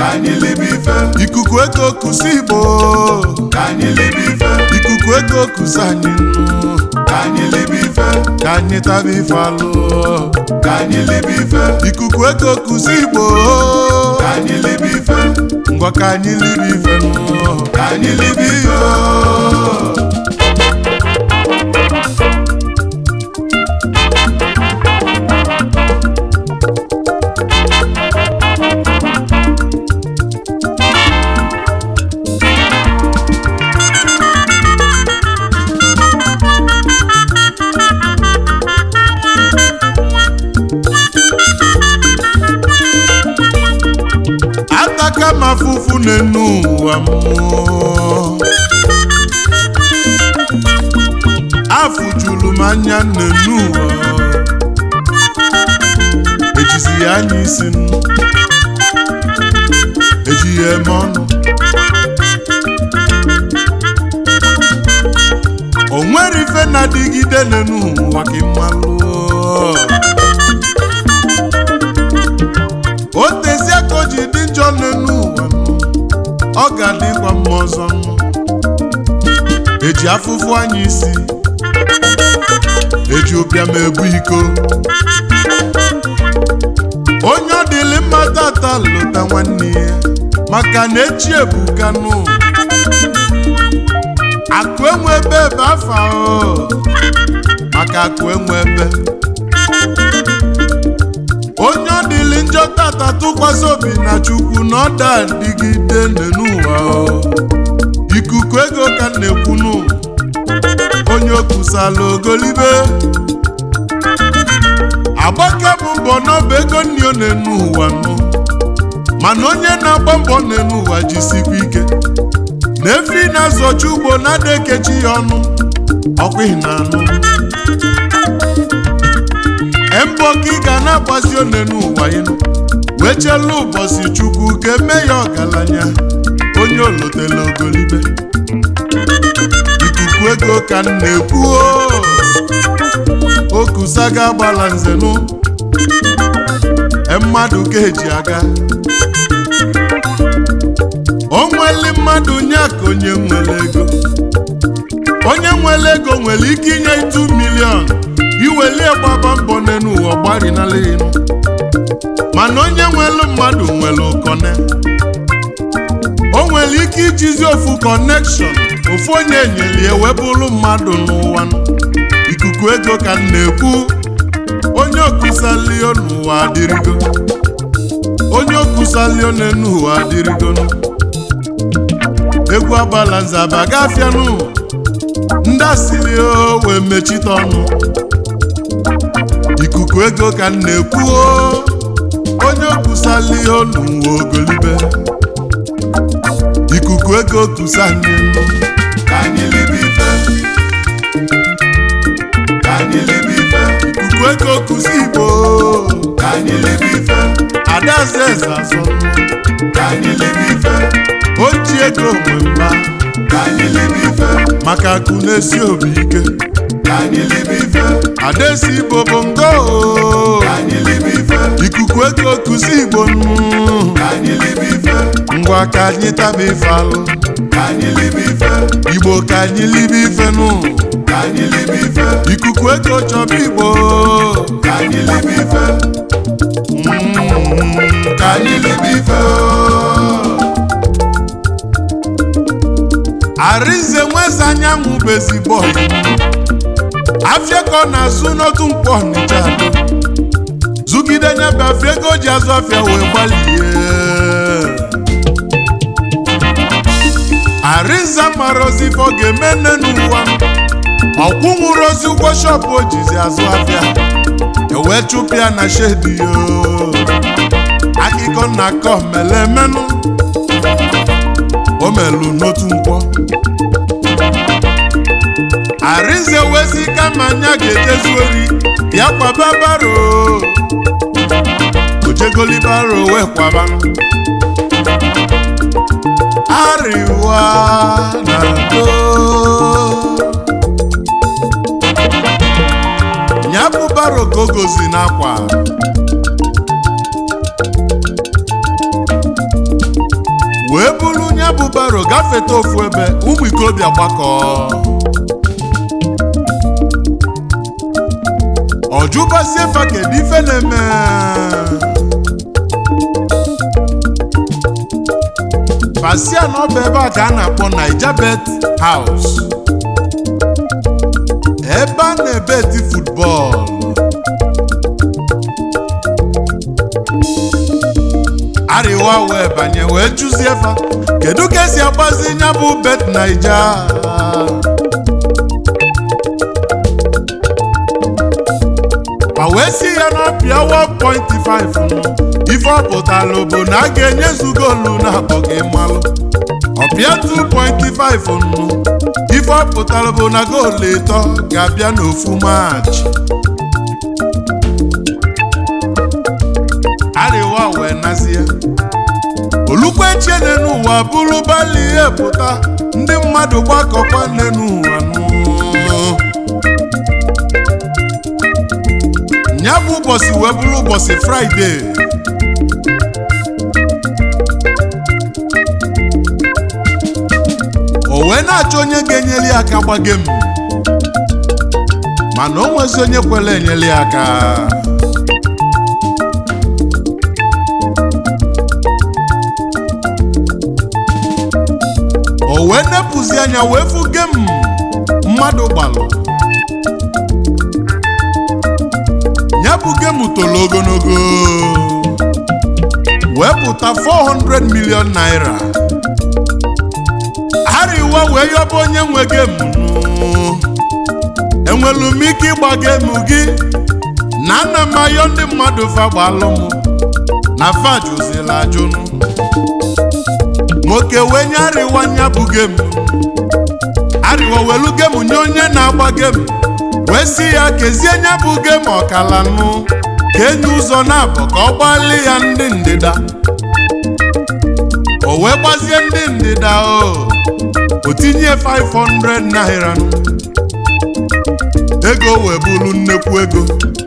ka anyị libe ife ikuku ego kusi igbo ka anyị libe ife ikuku ego kusi anyị nụ ka anyị libe ife ka anyị taba ife alụ ka anyị libe ife ikuku ego kusi igbo ka anyị libe ife ngwa ka anyị libe ife nụ ka anyị libe ife ataka m afụfụ n'enu ụwa mmụọ afụjuru m anya n'enu ụwa ejizi ya anya isi m eji ya eme ọnụ o nwere ife na-adịgide n'enu ụwa ka ịmalụ o tezie ka o ji dị njọ n'elu ụwa nụ, ọ ga-adịkwa mma ọzọ nụ. eji afụfụ anya isi eji ụbịam ebu iko onye ọ dịlị mma tata lụta nwanne ya maka na echi ebuka nụ akụ enwe ebe ebe afa o maka akụ enwe ebe onye ọ dịlị njọ tata tụkwasị obi na chukwu na ọ da adịgide n'ụwa o. ikuku ego ka m na-ekwunu onye okusala ogolibe agbaka bụ mbọ n'ọba ego nni ọ na-enu ụwa nụ mana onye na-agba mbọ na-enu ụwa jisikwa ike na efi na-azọchi ugbo na-ada ekechi ya ọnụ ọkwa na anụ mbọ ka ị ga na-agbazi one n'ụwa ịnụ wee chelu ụbọchị chukwu ka eme ya ọgaranya onye olotela ogolibe ikuku ego ka m na-ekwu o. okusaga agbala nzenụ mmadụ ka eji aga o nweli mmadụ nye ka onye nwere ego onye nwere ego nwere ike inye 2 milion iwelie gbaba mbọ n'elu ụwa gbarinala elu mana onye nwelu mmadụ nwere ụkọne o nwere ike ijizi ofu kọnekshọn ofu onye enyelie wee bụrụ mmadụ n'ụwa ikuku ego ka m na-ekwu onye okusalio n'ụwa adịrịgo onye okusalio n'elu ụwa adịrịgo egwu agbala nzaba gafianụ ndị asịrị o wee mechite ọnụ ikuku ego ka m na-ekwu o onye okusala ihe n'ụwa ogolibe ikuku ego kusa anyị nụ ka anyị libe ife ka anyị libe ife ikuku ego kusa igbo ka anyị libe ife adaeze eze azọ ka anyị libe ife o ji ego nwe mba ka anyị libe ife maka akụ na-esi obi ike ka anyị libe ife adaesi igbo bụ ngo o. ka anyị libe ife ikuku ego kusa igbo nụ ka anyị libe ife ngwa ka anyị taba ife alụ ka anyị libe ife igbo ka anyị libe ife nụ ka anyị libe ife ikuku ego chọba igbo ka anyị libe ife Mm, ka anyị libe ife Arinze nweze anyanwụ bụ ezigbo ọyị afịa ka ọ na-azụ n'otu mkpọ Ọnịcha do zụgide nyebe afịa ego o ji azụ afịa wee gbalie Arinze mara ozi ife ọ ga-eme nne n'ụwa ọkwụ nwụrụ ozi ụgwọ shọpụ o jizi azụ afịa ewee chụpụ ya na shedi yo akụkọ nna akọ mele emenụ o melu n'otu nkwọ Arinze wezi kama anya ga-ejezu ori ya kwaba baro ojegoli baro wee kwaba ariwa na do nyabụ baro ka o gozi n'akwa wee buru nya bụ baro gafeta ofu ebe ụmụ ikorobịa gbakọ ọjụbazie fa kedu ife na-eme pasia na ọ bụ ebe a ka a na-akpọ Naija Bet House ebe a na-ebeti futbọọlụ arịwa wee banye wee jụzie fa kedu ka esi agbazi nya bụ bet naija ma wee si ya n'ọpịa 1.5 nụ ife ọ pụtara bụ na a ga-enyezu goolu na akpọghị mmalụ ọpịa 2.5 nụ ife ọ pụtara bụ na goolu ịtọ ga-abịa n'ofu maachị arịwa wee nazie olukweche n'ụwa bụrụ bali ihe pụta ndị mmadụ gbakọkwa n'ụwa ya bụ ụbọchị wee bụrụ ụbọchị fraịde o wee na-achọ onye ga-enyere ya aka gbage m mana o nwezi onye kwere enyere ya aka o wee nepụzi anya wee fuge m mmadụ gbalụ ya bụ gemu toro ogologo wee pụta 400 million naira arịwa wee yọba onye nwe gemu enwelu m ike ịgba gemu gị na ana m ayọ ndị mmadụ fa gbalụ m na fa jụzila ajụnụ nwoke wee nye arịwa nya bụ gemu arịwa welu gemu nye onye na-agba gemu wee si ya kezie nya bụ gemu ọkala nụ ka enye ụzọ na-abọ ka ọ gbalị ya ndị ndịda o wee gbazie ndị ndịda o o tinye 500 naira nụ ego wee bụrụ nnekwu ego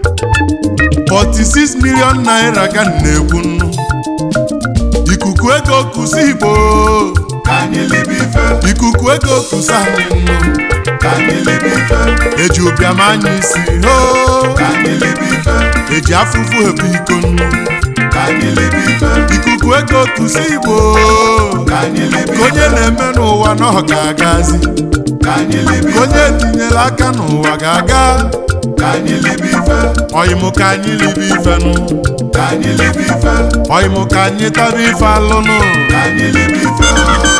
46 million naira ka m na-ekwu nnu ikuku ego kusi igbo ka anyị libe ife ikuku ego kusi anyị nnu ka anyị libe ife eji ụbịam anya isi hoo ka anyị libe ife eji afụfụ ebu iko nnu ka anyị libe ife ikuku ego kusi igbo ka anyị libe ka onye na-eme n'ụwa na ọ ga-agazi ka anyị libe ka onye tinyere aka n'ụwa ga-aga ka anyị libe ife ọyịmụ ka anyị libe ifenụ ka anyị libe ife ọyịmụ ka anyị taba ife alụnụ ka anyị libe ife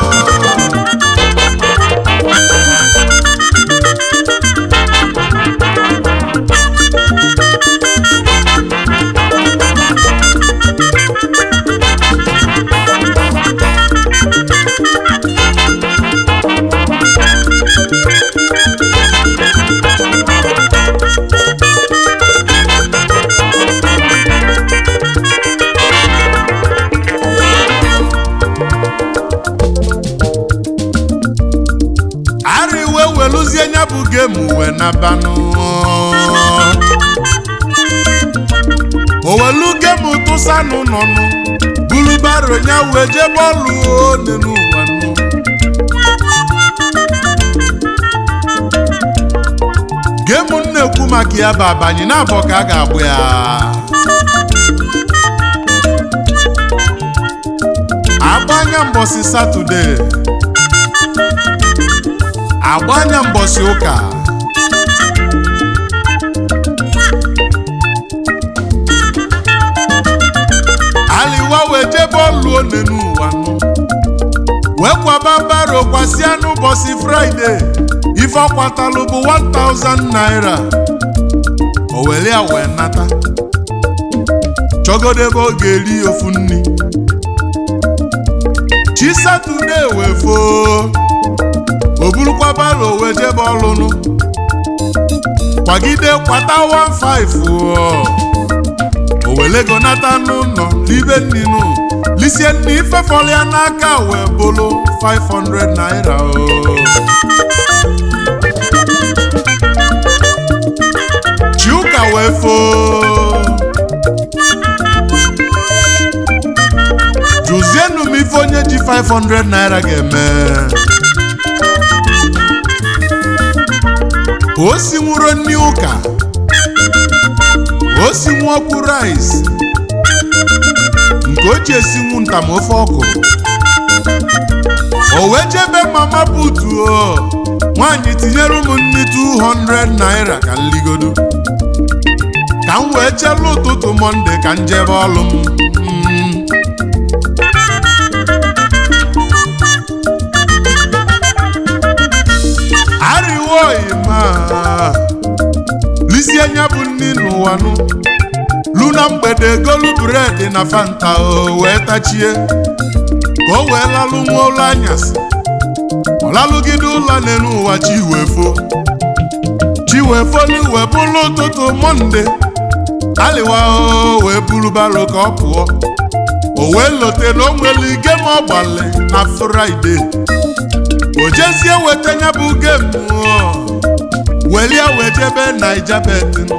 ara iwe weluzie nya bụ gemu wee nabanụ o welu gemu tụsanụ nọnụ bulu baro nya wee jee bọọlụ one n'ụwa nụ gemu m na-ekwu maka ya bụ abanye na-abọ ka a ga-agbụ ya agbanya mbọsị satọde agbanya mbọsị ụka aliwa wee jee bọọlụ one n'ụwa nụ wee kwaba baro kwasịa n'ụbọchị fraịde ife ọkwatalụ bụ 1000 naira o were ya wee nata chọgodebe ọ ga-eri ofu nri chi satọde wee foo o burukwa baro wee jebe ọlụnụ kwagide kwata 15 o o welego nata n'ụlọ libe nninu lisie nne ife fọrọ ya n'aka wee bụrụ 500 naira o chiụka wee foo jụzienụ m ife onye ji 500 naira ga-eme o si nwụrụ nri ụka o si nwu ọkụ rice nke o ji esinwu ntam ofe ọkụ o wee jebe mama putu o nwaanyị tinyere ụmụ nri 200 naira ka nligodo ka m wee chelu ụtụtụ mọnde ka m jebe ọlụ m Mm. arịwo ima lisi anya bụ nni n'ụwa nụ lu na mgbede golu bred na fanta o wee tachie ka o wee lalụ nwa ụlọ anyasị ọ lalụgide ụlọ n'elu ụwa chiwefo chiwefolu wee bụrụ ụtụtụ mọnde alịwa o wee buru baro ka ọ pụọ o wee lote na o nwere gem ọ gbalị na fraịde o jezie weta nya bụ gem welie wee jebe naija betin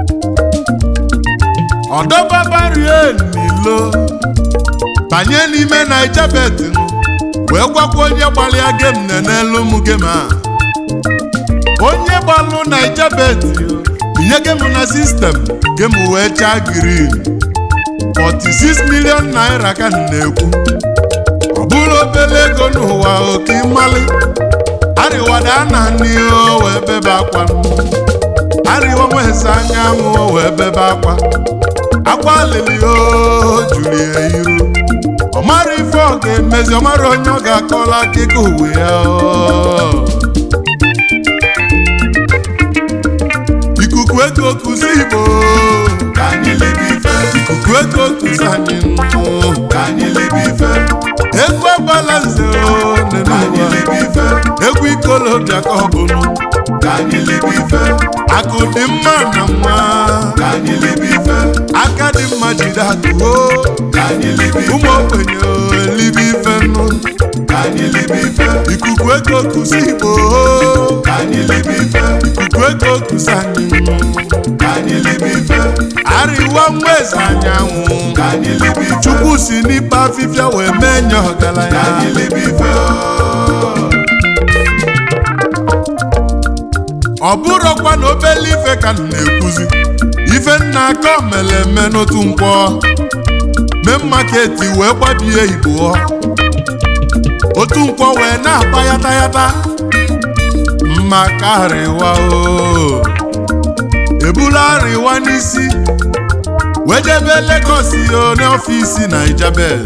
ọdọbabarie nilo banye n'ime naija betin wee gwakwa onye gbalịa gem n'elu m gem a onye gbalụ naija betin binye gem na sistem gem wee chaa green 46 million naira ka m na-ekwu ọ bụrụ obere ego n'ụwa oke mmalị arịwada na n'ihe wee bebe akwa arịwa nwezi anyanwụ wee bebe akwa akwa lili o juru ya iru ọ mara ife ọ ga-emezi ọ mara onye ọ ga-akọla akụkọ uwe ya o. ikuku ego kụzi igbo ka anyị libe ife ikuku ego kụzi anyị nnụ. ka anyị libe ife egwu agbala nze o nene ka anyị ụwa. libe ife egwu ikolobịa ka ọ bụnụ ka anyị libe ife akụ dị mma na nwa ka anyị libe ife aka dị mma jide akụ o ka anyị libe ife ụmụ ogbenye o elibe ife nụ ka anyị libe ife ikuku ego kụzi igbo o ka anyị libe ife ikuku ego kụzi anyị nụ. ka anyị libe ife arịwa nwa eze anyanwụ ka anyị libe ife chukwu si n'ikpe afịfịa wee mee nye ka ọgaranya anyị libe ife ọ bụrụkwa na obele ife ka m na-ekwuzi ife nna aka mere eme n'otu nkwọ mee maketi wee gbabie igbo otu nkwọ wee na-agba yata yata mma ka arịwa o ebula arịwa n'isi wee jebe Lagos yo n'ọfisi Naijabet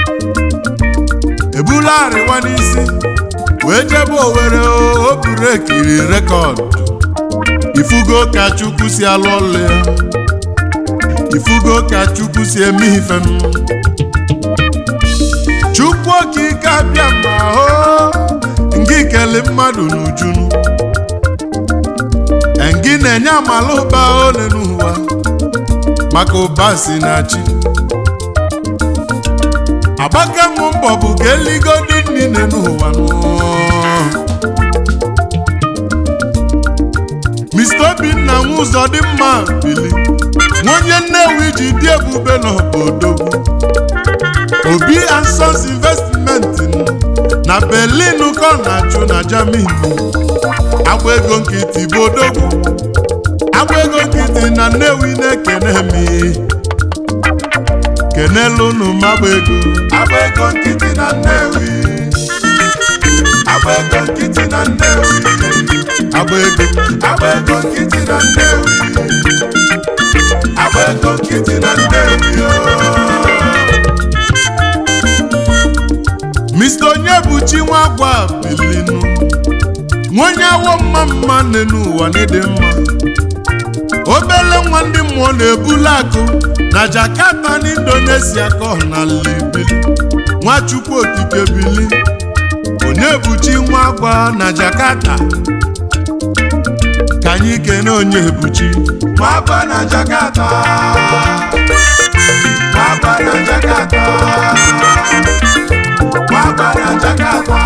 ebula arịwa n'isi wee jebe Owerri o o buru ekiri rekọd ifugo ka Chukwu si alụ ọlụ ya ifugo ka Chukwu si eme ife m Chukwu okike abịa ma hụ ngị kele mmadụ n'ujunu ngị na-enye amala ụba ole n'ụwa maka ụba si na chi agbaka m mbọ bụ ka eligodu nne n'ụwa nụ Mr. Obinna nwe ụzọ dị mma bili nwa onye Nnewi ji dị ebube n'obodo Obi and Sons Investment na Berlin ka ọ na-achụ na Germany agba ego nkịtị bụ odogwu agba ego nkịtị na Nnewi na-ekene mi kenelu unu m agba ego agba ego nkịtị na Nnewi agba ego nkịtị na Nnewi agba ego agba ego nkịtị na Nnewi agba ego nkịtị na Nnewi ooo. Mr. Onyebuchi nwa agwa bilinu nwenye awo mma mma nne n'ụwa n'ịdị mma obele nwa ndị mmụọ na-ebulu akụ na Jakarta na Indonesia ka ọ na libili Nwachukwu okike bili Onyebuchi nwa agwa na Jakarta ka anyị kene Onyebuchi Mwagba na Jakarta Mwagba na Jakarta Mwagba na Jakarta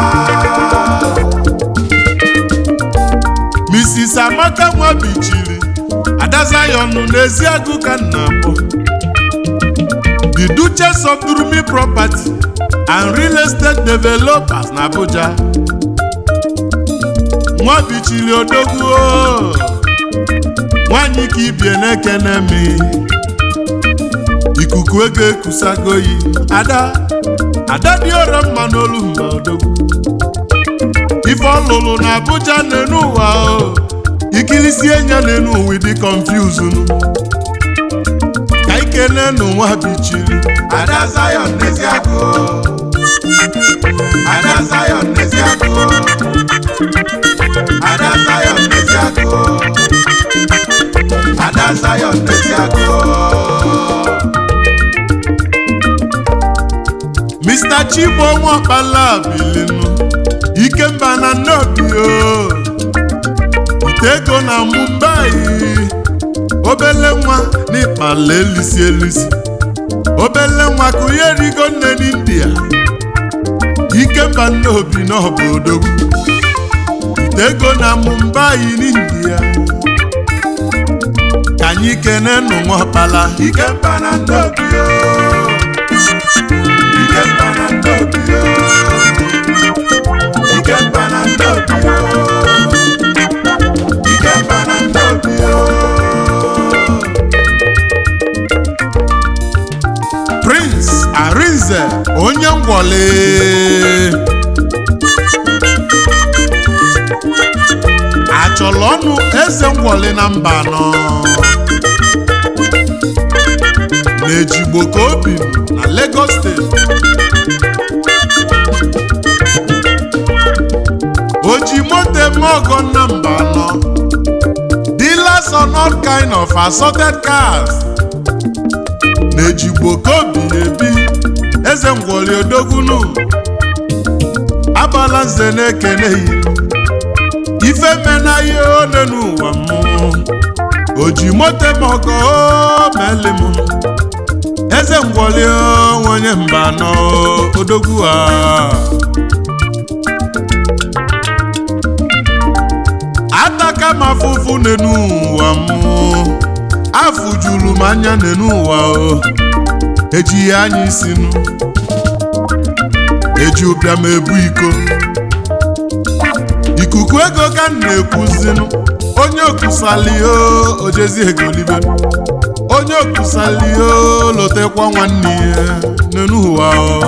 Mrs. Amaka Nwabichili Ada Zion n'Eziagụ ka nna akpọ The the duchess of durumi property and real estate developers na abuja nwa bichiri odogwu o. nwanyị ka ibie na-ekene mi ikuku ego ekusagoyi ada ada dị ọrọ mma n'olu mba odogwu ife ọlụlụ na abuja n'enu ụwa o ikilisi enya n'enu ụwa dị confuse ka ikene nụ nwa bichiri Ada Zion n'eziakụ Ada Zion n'eziakụ Ada Zion n'eziakụ Ada Zion n'eziakụ Mr. Chibo Nwakpala bilinu Ikemba na Nnobi o Ite ego na Mumbai Obele nwa n'ịkpala elisi elisi Obele nwa kụnye rigo nne n'India Ikemba Nnobi n'obodo Ite ego na Mumbai n'India Ka anyị kene nụ Nwakpala Ikemba na Nnobi o Ikemba na Nnobi o Ikemba na Nnobi o Ikemba na Nnobi o Prince Arinze onye ngwọle achọrọ ọnụ eze ngwọle na mba anọ n'ejigbo ka obi na Lagos steeti oji moto eme ọgọ na mba anọ dealers on all kind of assorted cars n'ejigbo ka obi na-ebi eze ngwọli odogwunu abala nze na-ekene yi ife menaghị one n'ụwa mmụọ oji moto eme ọgọ meli m eze ngwọli onye mba nọ odogwu a ataka m afụfụ n'enu ụwa mmụọ afụjuru m anya n'enu ụwa o ejighị anya isinu eji ụbịam ebu iko ikuku ego ka m na-ekwuzinu onye okusalio ojezi egolibe onye okusalio lotekwa nwanne ya n'enu ụwa o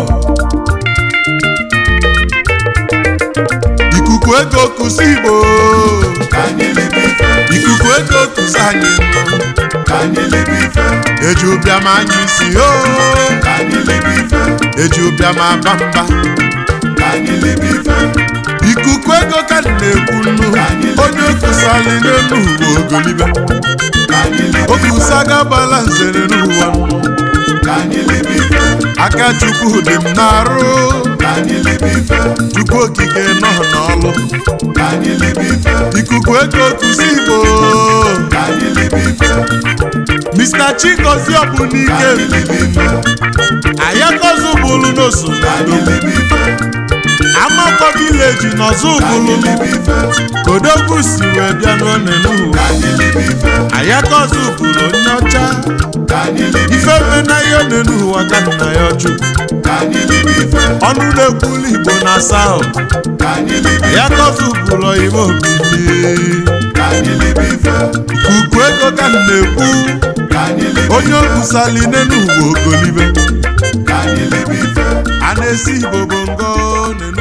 ikuku ego kusi igbo Ka anyị libe ife ikuku ego kusi anyị nnụ. Ka anyị libe ife eji ụbịam anya isi o Ka anyị libe ife eji ụbịam aba mba Ka anyị libe ife ikuku ego ka m na-ekwu nnu onye okusali n'elu ụwa ogolibe Ka anyị libe ife okusaga bala nzere n'ụwa nnu. Ka anyị libe ife aka chukwu dị m n'arụ Ka anyị libe ife chukwu okike nọ n'ọlụ Ka anyị libe ife ikuku ego kusi igbo Ka anyị libe ife mr chigozie Ka ọbụnike anyị libe ife ayakozu bụlu n'oso Ka anyị libe ife amakọ vileji n'ọzọ Ka anyị bụlu libe ife kodogwu si wee bịa n'one n'ụwa Ka anyị libe ife ayakozu bụrụ onye ọcha Ka anyị libe ife mena ihe one n'ụwa ka nna ya ọchụ Ka anyị libe ife ọnụ na-ekwulu igbo na saut Ka anyị libe ayakozu bụrụ igbo obibi Ka anyị libe ife kuku ego ka m na-ekwu Ka anyị libe onye okwusali n'enu ụwa ogolibe Ka anyị libe ife a na-esi igbo bongo n'enu